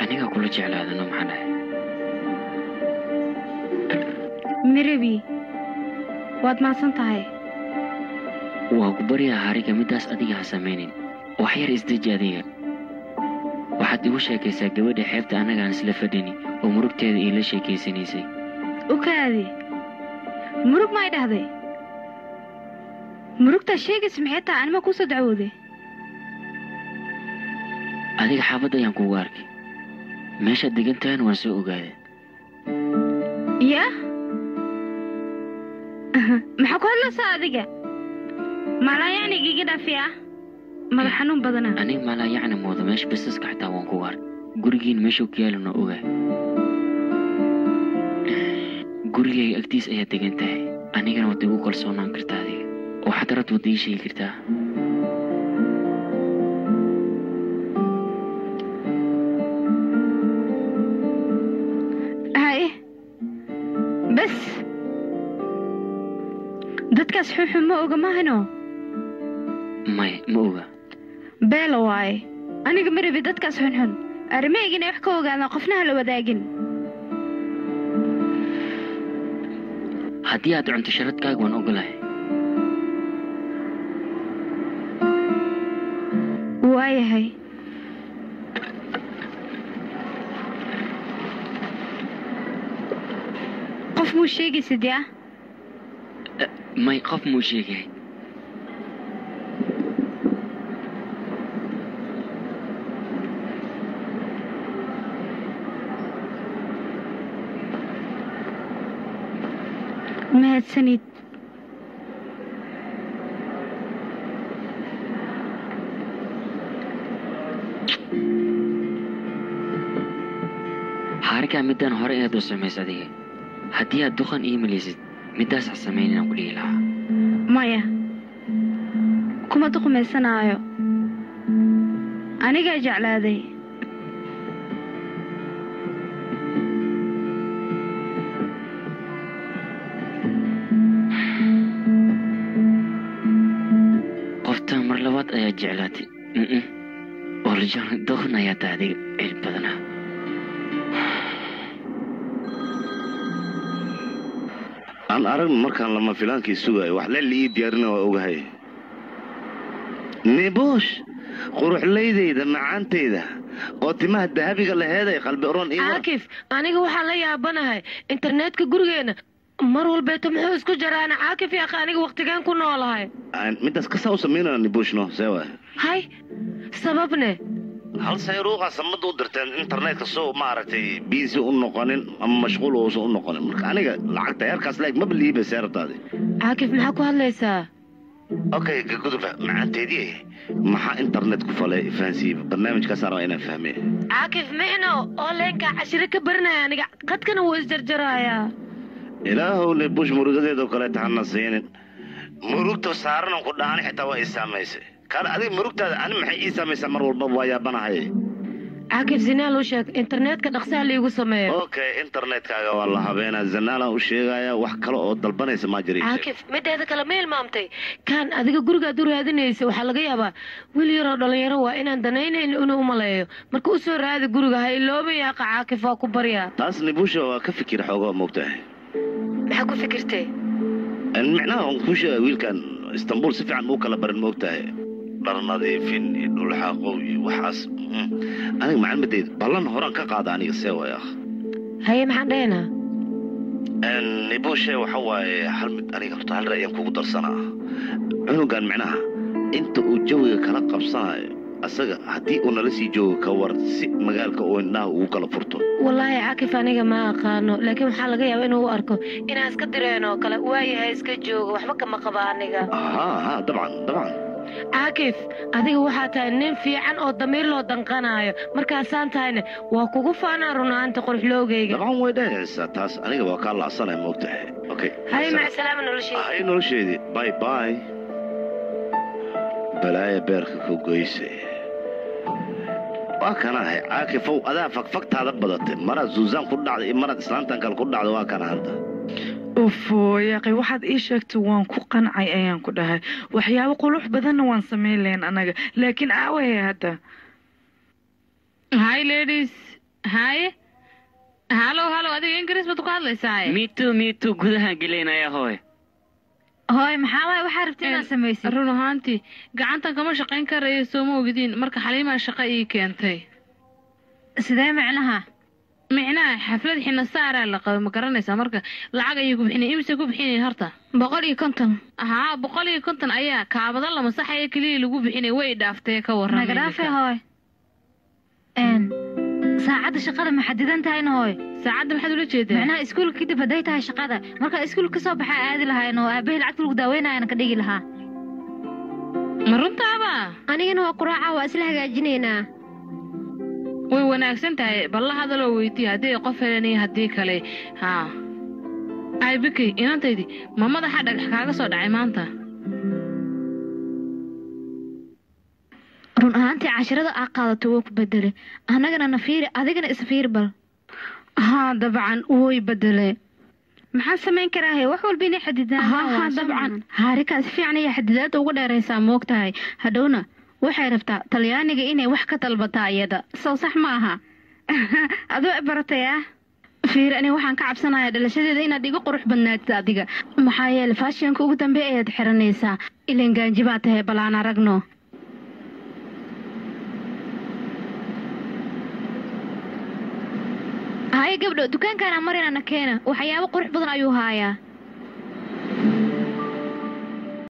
anigaa kula jeclaadano maxaa dhahay mirabi waad mahadsan tahay waa ku baryaa hariga middaas adiga ha samaynin wax yar isdeji adiga waxaad igu sheekaysaa gabadha xeebta annagaan isla fadhini oo murugteeda iila sheekaysanaysay ukaadi murug may dhahday murugtaa sheegaysa maxay tahay anima kuusoo dacwooday adiga xaafadda ayaan kugu arkay meeshaad degan tahayna waan soo ogaaday yaa maxaa ku hadlaysaa adiga malaayacniga iga dhaafi ah madax xanuun badana aniga maalaa yacni mooda meesha basaska xataa waan kugu arkay gurigiin meeshuu ku yaalana ogaa gurigayga agtiis ayaad degan tahay anigana waad igu kalsoonaan kartaa adiga waxaad rabta waad ii sheegi kartaa haye bas dadkaas xunxun ma oga mahano maya ma oga beela waaye aniga ma rabi dadkaas xunxun arrimahaygina wax ka ogaadaan qofna ha la wadaagin haddii aad cunto sharadkaaga waan ogolahay waayahay qof muu sheegaysa dee ah may qof muu sheegay mahadsanid xaarikaa middaan hore inaad u samaysa adiga haddii aad duqan ii malaysid middaas ha samayn inaan ku dhihi lahaa maya kuma duqmaysanaayo anigaa jeclaaday qoftaan mar labaad ayaa jeclaatay mm orjaan duqan ayaa tahay adiga cil badanaa aan aragno markaan lama filaankii sugaayo wax leli ii diyaarina waa ogahay nibuush quruxlaydayda macaantayda oo timaha dahabiga laheeday qalbi oron ii war- caakif aniga waxaan la yaabanahay internetka gurigeenna mar walbeeto muxuu isku jaraana caakif yaqa aniga waktigeen ku noolahay Aan midaas kasaa u samaynana nibuushno see waay hay sababne hal sayruuqa samada u dirteen internetka soo maaragtay biisi u noqonin ama mashquul uusan u noqonin marka aniga lacagta heerkaas leeg maba liiba seerataadi caakif maxaa ku hadlaysaa okay gaguduba macaanteedii maxaa internet ku falay fahansiiba barnaamijkaasaan rabaa inaan fahme caakif micno oo leenkaa cashiro ka baranaya aniga qadkana wuu isjarjarayaa ilaahow nibuush murugadeedoo kaleeta hana siinin murugta saaranan ku dhaani xitaa waa ii saamaysay kaale adiga murugtaada ani maxay ii saamaysaa mar walbaba waa yaabanahay caakif zinaal u sheeg internetka dhaqsaha liigu sameeyo okay internetkaaga waa la habeenaa zanaalan u sheegaya wax kale oo dalbanaysa maa jira ii sheeg. caakif mideeda kale ma ilmaamtay kaan adiga gurigaad u raadinaysa waxaa laga yaabaa wiil yaroo dhallinyaro waa inaan danaynayn inuu u maleeyo marka u soo raadi guriga ha ilooban yaaqa caakif waa ku baryaa taas nibuusha waa ka fikir xoogaa moogtahay maxaa ku fikirtay micnaha waan kuu sheegaya wiilkan istanbul si fiican uu kala barin moogtahay dhar nadiifin iyo dhulxaaqow iyo waxaas mm. aniga macalmadeyda ballan horaan ka qaada aniga see waay ah haye maxaan dhahaynaa nibuushe waxa waaye hal mid aniga horta hal ra'yan kugu darsanaa cunugan micnaha inta uu jawiga kala qabsanayo asaga haddii uu nala sii joogo ka war si magaalka uu indhaha ugu kala furto wallaahi caakif aniga ma aqaano laakiin waxaa laga yaabaa inuu u arko inaan iska direen oo kale waayahay iska jooga waxba kama qaba aniga ها ها طبعا طبعا caakif adiga waxaa tahay nin fiican oo damiir loo danqanayo markaasaan tahayna waa kugu faanaa runaanta qorxloogayga طبعا way dhahaysaa taas aniga waa kaa lacsanaya moogtahay okay haye macsalaama noloshayda hay nolosheedii bye bye balaaya beerka ku goyse waa kanahay caakifow adaa fagfagtaada badatay maraad suusaan ku dhacday iyo maraad islaantan kale ku dhacday waa kana hadda ufo yaaqi waxaad ii sheegtay waan ku qancay ayaan ku dhahay waxyaabo qulux badanna waan samayn lahayn anaga laakiin aawahe hadda hi ladies haye halow halow adiga ingiriis baad ku hadlaysaa mitu mitu gudahaan geleynaya hooy hooy maxaa waay waxaa rabta inaad samaysid run ahaantii gacantan kama shaqayn karayo sooma ogdiin marka xaliimaa shaqo ii keentay sidee micnaha micnaha xaflad xina saaraa la qaba ma garanaysaa marka lacag ayay ku bixinayn imise ku bixinayn horta boqol iyo konton haa boqol iyo konton ayaa kaabada la masaxaya keliya lagu bixinay way dhaaftee ka warran naga dhaafe hooy n saacadda shaqada ma xadidan tahayna hooy saacadda maxaad ula jeedaa micnaha iskuulka kadib hadday tahay shaqada markaa iskuulka kasoo baxaa aadi lahayn oo aabahii lacagta lagu daaweynayana ka dhigi lahaa ma runtaaba anigana waa quraaca waa isla hagaajinaynaa way wanaagsan tahay balla hadaloo weydiiya haddii qof helan iyo haddii kale haa ay bikey inantaydi ma madaxa dhagax kaaga soo dhacay maanta run ahaantii cashirada aa qaadato wuu ku bedele annagana na fiiri adigana isfiiri bal haa dabcan way bedele maxaan samayn karaahe wax walba inay xadidaan haa dabcan haarikaa si fiican ayaa xadidaadda uga dheeraysaa moog tahay hadhowna waxay rabtaa talyaaniga inay wax ka dalbataa iyada sow sax ma aha adoo baratay ah fiir ani waxaan ka cabsanayaa dhalashadeeda inaad iga qurux badnaatid adiga maxaa yeele faashionka ugu dambeey ayaad xiranaysaa ilan gaanji baa tahay bal aan aragno haye gabdho dukaankaana marinana keena waxyaabo qurux badan ayuu haayaa